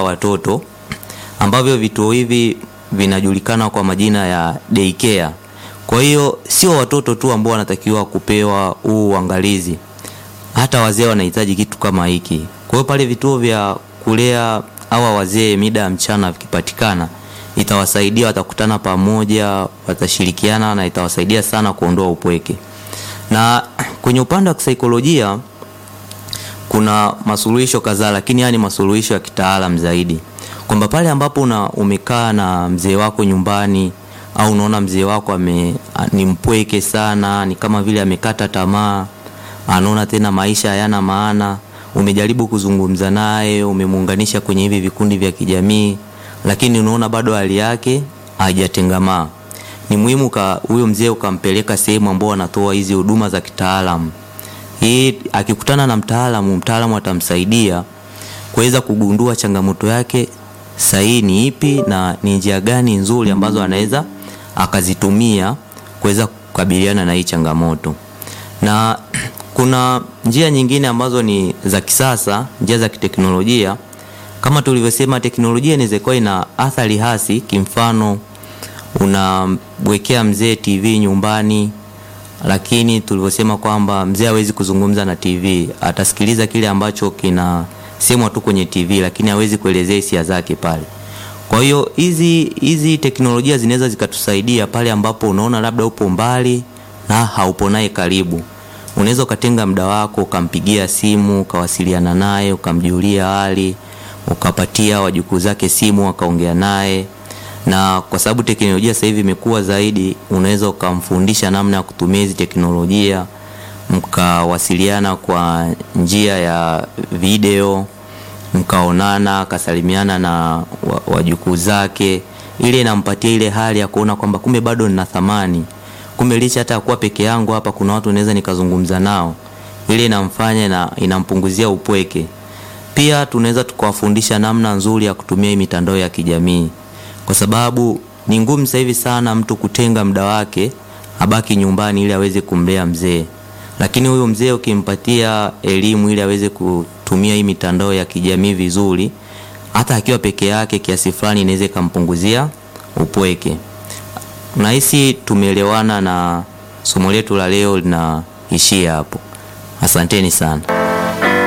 watoto ambavyo vituo hivi vinajulikana kwa majina ya daycare. Kwa hiyo sio watoto tu ambao wanatakiwa kupewa huu uangalizi, hata wazee wanahitaji kitu kama hiki. Kwa hiyo pale vituo vya kulea hawa wazee mida ya mchana vikipatikana, itawasaidia, watakutana pamoja, watashirikiana na itawasaidia sana kuondoa upweke. Na kwenye upande wa kisaikolojia kuna masuluhisho kadhaa, lakini haya ni masuluhisho ya kitaalam zaidi, kwamba pale ambapo una umekaa na mzee wako nyumbani au unaona mzee wako ame, ni mpweke sana, ni kama vile amekata tamaa, anaona tena maisha hayana maana, umejaribu kuzungumza naye, umemuunganisha kwenye hivi vikundi vya kijamii, lakini unaona bado hali yake haijatengamaa, ni muhimu huyo mzee ukampeleka sehemu ambao wanatoa hizi huduma za kitaalamu. Hii akikutana na mtaalamu, mtaalamu atamsaidia kuweza kugundua changamoto yake sahihi ni ipi na ni njia gani nzuri ambazo anaweza akazitumia kuweza kukabiliana na hii changamoto. Na kuna njia nyingine ambazo ni za kisasa, njia za kiteknolojia. Kama tulivyosema, teknolojia inaweza kuwa ina athari hasi. Kimfano, unamwekea mzee TV nyumbani, lakini tulivyosema kwamba mzee hawezi kuzungumza na TV, atasikiliza kile ambacho kina semwa tu kwenye TV, lakini hawezi kuelezea hisia zake pale. Kwa hiyo hizi hizi teknolojia zinaweza zikatusaidia pale ambapo unaona labda upo mbali na haupo naye karibu. Unaweza ukatenga muda wako ukampigia simu ukawasiliana naye ukamjulia hali, ukapatia wajukuu zake simu wakaongea naye, na kwa sababu teknolojia sasa hivi imekuwa zaidi, unaweza ukamfundisha namna ya kutumia hizi teknolojia, mkawasiliana kwa njia ya video mkaonana akasalimiana na wajukuu zake, ile inampatia ile hali ya kuona kwamba kumbe bado nina thamani, kumbe licha hata kuwa peke yangu hapa kuna watu naweza nikazungumza nao. Ile inamfanya na inampunguzia upweke. Pia tunaweza tukawafundisha namna nzuri ya kutumia hii mitandao ya kijamii, kwa sababu ni ngumu sasa hivi sana mtu kutenga muda wake abaki nyumbani ili aweze kumlea mzee, lakini huyu mzee ukimpatia elimu ili aweze ku tumia hii mitandao ya kijamii vizuri, hata akiwa peke yake, kiasi fulani inaweza ikampunguzia upweke. Nahisi tumeelewana na somo letu la leo linaishia hapo. Asanteni sana.